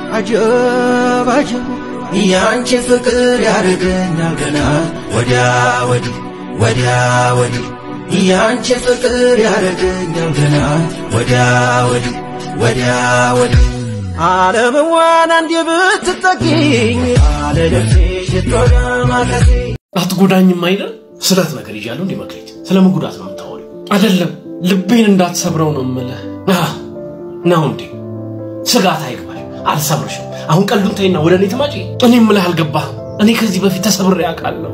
አጀብ አጀብ ያንቺ ፍቅር ያደርገኛል ገና ወዲያ ወዲህ ወዲያ ወዲህ ያንቺ ፍቅር ያደርገኛል ገና ወዲያ ወዲህ ወዲያ ወዲህ ዓለምዋን አንዴ ብትጠጊኝ አለደፍሽ ቶዳ ማከሴ አትጎዳኝም አይደል? ስለት ነገር ይዣለሁ እንዲህ መክሊት፣ ስለምን ጉዳት ነው የምታወሪው? አይደለም ልቤን እንዳትሰብረው ነው የምልህ። አህ፣ ነው እንዴ? ስጋት አይግባሽ፣ አልሰብርሽም። አሁን ቀልዱን ተይና ወደ እኔ ትመጪ። እኔ የምልህ አልገባህም። እኔ ከዚህ በፊት ተሰብሬ አውቃለሁ።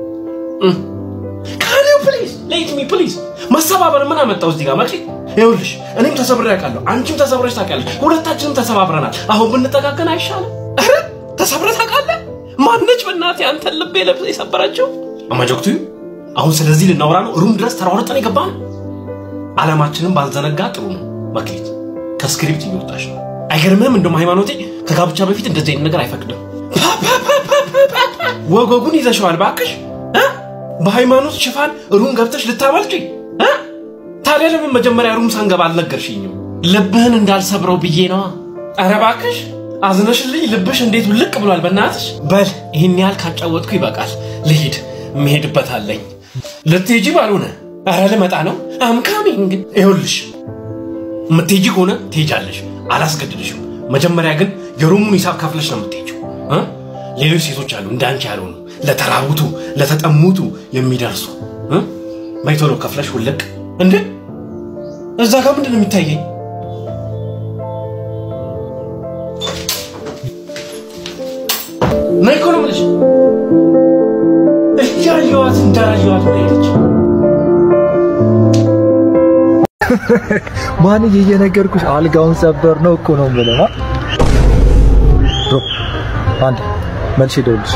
ካን ዩ ፕሊዝ ሌት ሚ ፕሊዝ። መሰባበር ምን አመጣው እዚህ ጋር መክሊት? ይኸውልሽ እኔም ተሰብሬ አውቃለሁ፣ አንቺም ተሰብረሽ ታውቂያለሽ። ሁለታችንም ተሰባብረናል። አሁን ብንጠጋገን አይሻልም? ኧረ ተሰብረህ ታውቃለህ? ማነች በእናትህ አንተን ልቤ ለብሰ የሰበረችው? አማጆክቱ አሁን ስለዚህ ልናወራ ነው። ሩም ድረስ ተሯሩጠን የገባን ዓላማችንን ባልዘነጋ ጥሩ ነው። መክሊት ከስክሪፕት እየወጣሽ ነው። አይገርምህም? እንደውም ሃይማኖቴ ከጋብቻ በፊት እንደዚህ አይነት ነገር አይፈቅድም። ወጎጉን ይዘሸዋል ባክሽ። እ? በሃይማኖት ሽፋን ሩም ገብተሽ ልታመልጪ እ? ታዲያ ለምን መጀመሪያ ሩም ሳንገባ አልነገርሽኝም? ልብህን እንዳልሰብረው ብዬ ነዋ። ኧረ እባክሽ አዝነሽልኝ ልብሽ እንዴት ውልቅ ብሏል። በእናትሽ በል ይህን ያህል ካጫወትኩ ይበቃል። ልሂድ፣ የምሄድበት አለኝ። ልትሄጂ ባልሆነ ኧረ ልመጣ ነው። አምካሚንግ ይኸውልሽ፣ የምትሄጂ ከሆነ ትሄጃለሽ፣ አላስገድድሽም። መጀመሪያ ግን የሩሙን ሂሳብ ከፍለሽ ነው የምትሄጂው። እ? ሌሎች ሴቶች አሉ እንዳንቺ ያልሆኑ ለተራቡቱ ለተጠሙቱ የሚደርሱ እ? በይ ቶሎ ከፍለሽ ውልቅ። እንዴ እዛ ጋር ምንድን ነው የሚታየኝ? ነይ እኮ ነው የምልሽ። እያየኋት እንዳላየኋት ነው የሄደች። ማንዬ እየነገርኩሽ አልጋውን ሰበር ነው እኮ ነው የምልህ። አ? ብሮ አንድ መልሼ እደውልልሽ።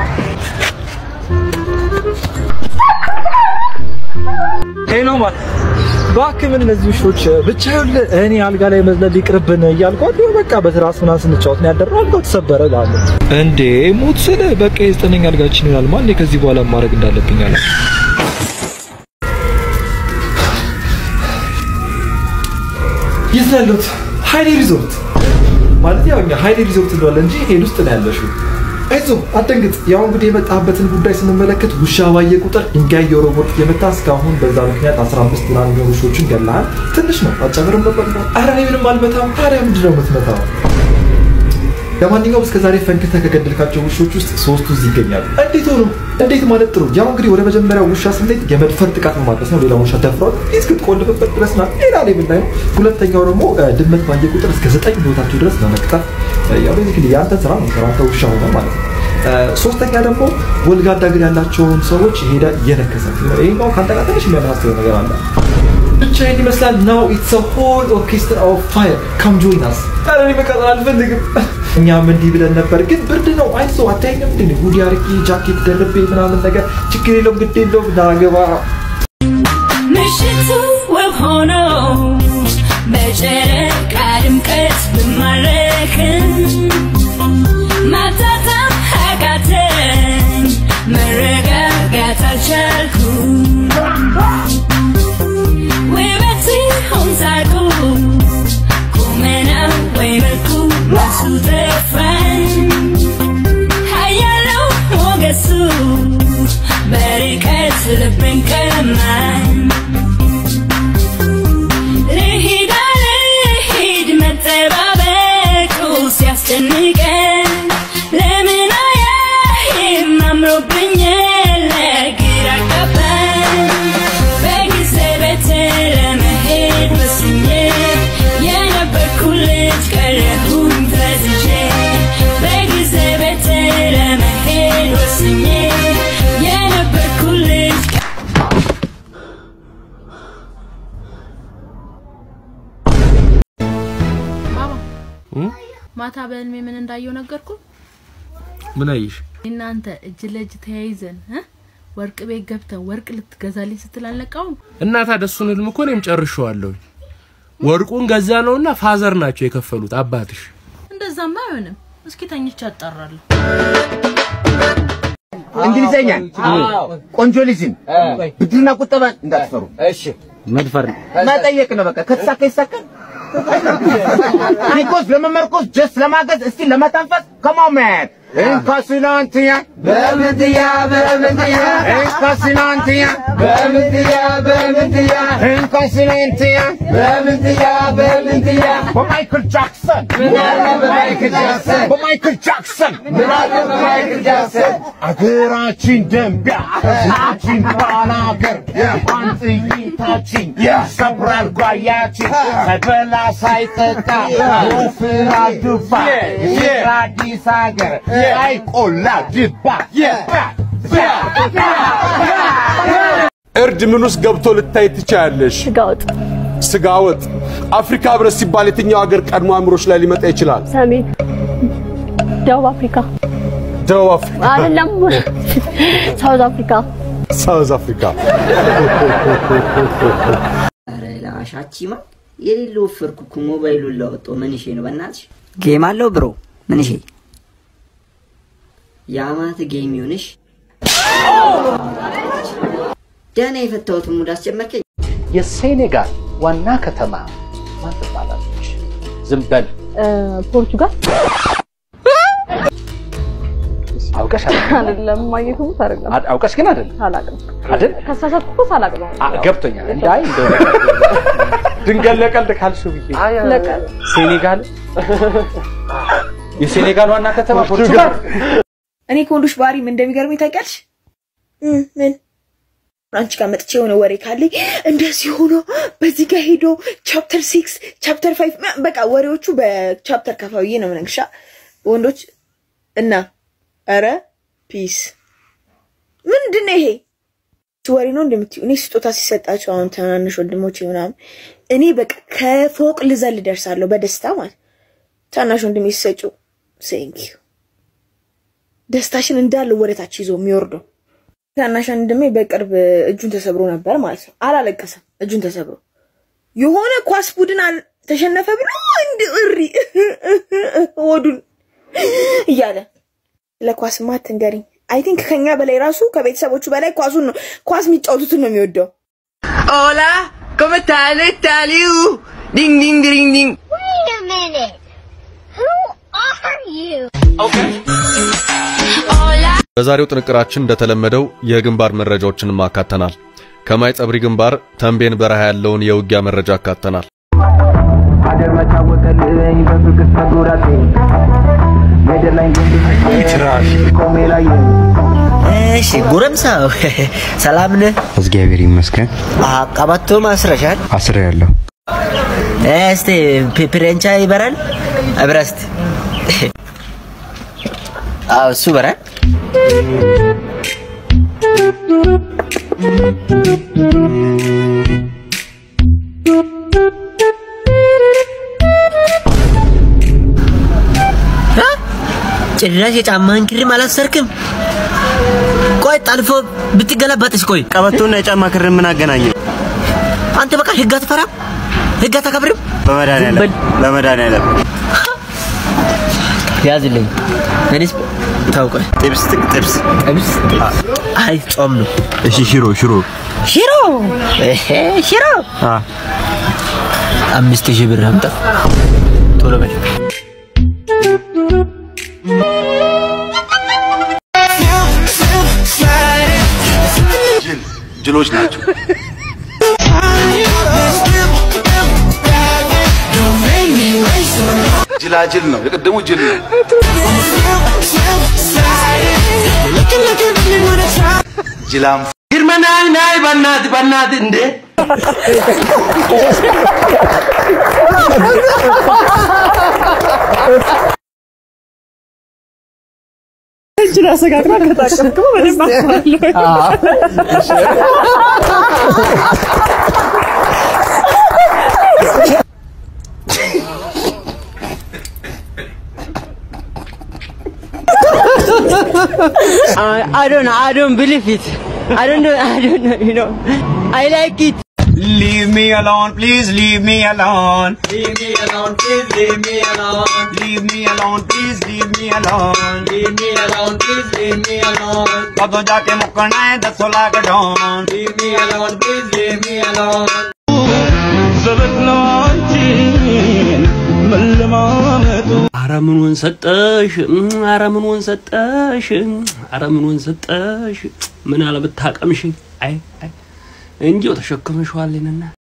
ሄሎ ማን እባክህ ምን እነዚህ ውሾች ብቻ ይኸውልህ እኔ አልጋ ላይ መዝለል ይቅርብን እያልኳት ይኸው በቃ በትራስ ምናምን ስንጫወት ነው ያደረው። አልጋው ተሰበረ እልሃለሁ። እንዴ ሞት ስለ በቃ የዘጠነኛ አልጋችን ይሆናል። ማን ከዚህ በኋላ ማድረግ እንዳለብኝ አለ የት ነው ያለሁት? ሀይሌ ሪዞርት ማለት ያው እኛ ሀይሌ ሪዞርት እንለዋለን እንጂ ሄድ ውስጥ ነው ያለሽው። አይዞህ አትደንግጥ። ያው እንግዲህ የመጣበትን ጉዳይ ስንመለከት ውሻ ባየ ቁጥር ድንጋይ የወረወርክ የመታ እስካሁን በዛ ምክንያት 15 ምናምን የሚሆኑ ውሾችን ገለሃል። ትንሽ ነው አጨምርም ነበር ነው። ኧረ እኔ ምንም አልመታም። ታዲያ ምንድን ነው የምትመታው? ለማንኛውም እስከዛሬ ፈንክተህ ከገደልካቸው ውሾች ውስጥ ሶስቱ እዚህ ይገኛሉ። እንዴት ሆኖ እንዴት ማለት ጥሩ። ያው እንግዲህ ወደ መጀመሪያው ውሻ ስንሄድ የመድፈር ጥቃት ነው ማለት ነው። ሌላ ውሻ ደፍሯል እስክትቆልፍበት ድረስ ናት። ሌላ ሌብል ላይ ነው። ሁለተኛው ደግሞ እ፣ ድመት ባየ ቁጥር እስከ ዘጠኝ ህይወታቸው ድረስ በመቅጠፍ እ፣ ያው ቤዚክሊ የአንተ ስራ ነው አንተ ውሻ ሆነ ማለት ነው። እ፣ ሶስተኛ ደግሞ ወልጋዳ እግር ያላቸውን ሰዎች ሄደ እየነከሰ ይሄኛው ከአንተ ጋር ትንሽ የሚያመሳስለው ነገር አለ። ብቻ ይህን ይመስላል። ናው ኢትስ ሆል ኦርኬስትራ ኦፍ ፋየር ካም ጆይን አስ። ኧረ እኔ መቀጠል አልፈልግም። እኛም እንዲህ ብለን ነበር፣ ግን ብርድ ነው። አይዞህ አታይኝም? እንደ ጉዲ አርጌ ጃኬት ደርቤ ምናምን ነገር ችግር የለውም ግድ የለውም ናገባ ምሽቱ ውብ ሆኖ በጨረቃ ድምቀት ብማረክም ማጣጣም አቃተኝ፣ መረጋጋት አልቻልኩም። ውበት ይሁን ሳቁ ቁመናው ወይ መልኩ መልሱ ጠፋኝ። ኃያለው ሞገሱ በርቀት ልቤን ቀማኝ። ልሂድ አልሂድ መጠባበቁ ሲያስጨንቀን ለምን አያይም አምሮብኛል ግራ ገባኝ። በጊዜ ቤት ለመሄድ ወስኜ የነበርኩ ልጅ ቀረሁኝ ፈዝዤ በጊዜ ቤት ለመሄድ ወስኜ የነበርኩ ልጅ ማማ ማታ በህልሜ ምን እንዳየው ነገርኩ። ምን አየሽ? እናንተ እጅ ለእጅ ተያይዘን እ ወርቅ ቤት ገብተን ወርቅ ልትገዛልኝ ስትል አልነቃውም። እና ታዲያ እሱን ህልም እኮ እኔም ጨርሼዋለሁ። ወርቁን ገዛ ነውና ፋዘር ናቸው የከፈሉት አባትሽ። እንደዛማ አይሆንም። እስኪ ተኝቼ አጣራለሁ። እንግሊዘኛ ቆንጆ ልጅን ብድርና ቁጠባን እንዳትፈሩ። እሺ መድፈር መጠየቅ ነው። በቃ ከተሳካ ይሳካል፣ ሪኮስ ለመመርኮስ ጀስ ለማገዝ እስቲ ለመተንፈስ ከማመን እንካስናንትያ በምንትያ በምንትያ እንካስናንትያ በምንትያ በምንትያ እንካስናንትያ በምንትያ በምንትያ በማይክል ጃክሰን በማይክል ጃክሰን በማይክል ጃክሰን በማይክል ጃክሰን አገራችን ደንቢያ ህዝባችን ባላገር አንጥይታችን ሰብራል ጓያችን ሳይበላ ሳይጠጣ ወፍራ ድፋ አዲስ ሀገር አይቆላ ድባ እርድ ምን ውስጥ ገብቶ ልታይ ትችያለሽ? ስጋ ወጥ፣ ስጋ ወጥ። አፍሪካ ህብረት ሲባል የትኛው ሀገር ቀድሞ አእምሮች ላይ ሊመጣ ይችላል? ሰሜን፣ ደቡብ አፍሪካ ደቡብ አፍሪካ፣ አይደለም፣ ሳውዝ አፍሪካ። ሳውዝ አፍሪካ። ላሻቺማ የሌለ ወፈርኩ እኮ ሞባይሉን ላወጣው ምን ይሼ ነው በእናትሽ ጌም አለው ብሮ ምን ይሼ የአማት ጌም ይሁንሽ ደህና የፈታሁትን ሙድ አስጀመርከኝ የሴኔጋል ዋና ከተማ ማን ትባላለች? ዝም በል ፖርቱጋል አውቀሽ አይደለም፣ ማግኘቱ አይደለም፣ አይደል? አውቀሽ ግን አይደል አላውቅም። አይደል? ከሳሳትኩ እኮ ሳላውቅ ነው። አ- ገብቶኛል። እንዳይ እንደው ድንገት ለቀልድ ካልሽው ብዬ ለቀልድ። ሴኔጋል የሴኔጋል ዋና ከተማ ፖርቱጋል እኔ ከወንዶች ባህሪ ምን እንደሚገርመኝ ታውቂያለሽ? እም፣ ምን አንቺ ጋር መጥቼ የሆነ ወሬ ካለኝ እንደዚህ ሆኖ በዚህ ጋር ሄዶ ቻፕተር ሲክስ ቻፕተር ፋይቭ በቃ ወሬዎቹ በቻፕተር ከፋውዬ ነው የምነግርሽ። ወንዶች እና ኧረ ፒስ ምንድን ነው ይሄ ወሬ ነው እንደምትይው? እኔ ስጦታ ሲሰጣቸው አሁን ትናንሽ ወንድሞቼ ምናምን እኔ በቃ ከፎቅ ልዘል ደርሳለሁ በደስታ ማለት ታናሽ ወንድሜ ሲሰጪው ሴንኪዩ ደስታሽን እንዳለ ወደታች ይዞ የሚወርደው ታናሽ ወንድሜ በቅርብ እጁን ተሰብሮ ነበር ማለት ነው። አላለቀሰም፣ እጁን ተሰብሮ የሆነ ኳስ ቡድን አል- ተሸነፈ ብሎ እንድ እሪ ወዱን እያለ ለኳስማ አትንገሪኝ። አይ ቲንክ ከኛ በላይ ራሱ ከቤተሰቦቹ በላይ ኳሱን ነው ኳስ የሚጫወቱትን ነው የሚወደው። Hola, ¿cómo están? Taliu. Ding ding ding ding. Wait a minute. Who are you? በዛሬው ጥንቅራችን እንደተለመደው የግንባር መረጃዎችንም አካተናል። ከማይ ጸብሪ ግንባር ተንቤን በረሃ ያለውን የውጊያ መረጃ አካተናል። ሀገር መቻወቀልኝ በፍቅር ተጎዳቴ ሜዳር ላይ ቆሜ ላይ እሺ ጎረምሳው ሰላም ነህ? እግዚአብሔር ይመስገን። ቀበቶ ማስረሻል? አስሬ ያለሁ እስቲ ፕ- ፕሬንቻ ይበራል እብረስት አዎ እሱ በራል እ? ጭራሽ የጫማህን ክርም አላሰርክም? ቆይ ጠልፎ ብትገለበጥስ? ቆይ ቀበቶና የጫማ ክር ምን አገናኘው? አንተ በቃ ህግ አትፈራም? ህግ አታከብርም? በመድኃኒዓለም በመድኃኒዓለም ያዝልኝ። እኔስ ታውቀ ጥብስ ጥቅ ጥብስ ጥብስ አይ ጾም ነው። እሺ ሽሮ ሽሮ ሽሮ እሄ ሽሮ አ አምስት ሺህ ብር አምጣ ቶሎ በል። ጅሎች ናቸው። ጅላጅል ነው። የቅድሙ ጅል ነው። ጅላም ግርማ ናይ ናይ በናት በናት እንዴ እጅን አሰጋግራ ከታቀፍከው በደንብ I, I don't know. I don't believe it. I don't know. I don't know. You know. I like it. Leave me alone, please leave me alone. Leave me alone, please leave me alone. Leave me alone, please leave me alone. Leave me alone, please leave me alone. कदों जाके मुकना है दसो lakh don Leave me alone, please leave me alone. जरूरत no አቀማመጡ አረ ምኑን ሰጠሽ? አረ ምኑን ሰጠሽ? አረ ምኑን ሰጠሽ? ምን አለ ብታቀምሽ? አይ አይ እንጂው ተሸክመሽዋል ይንና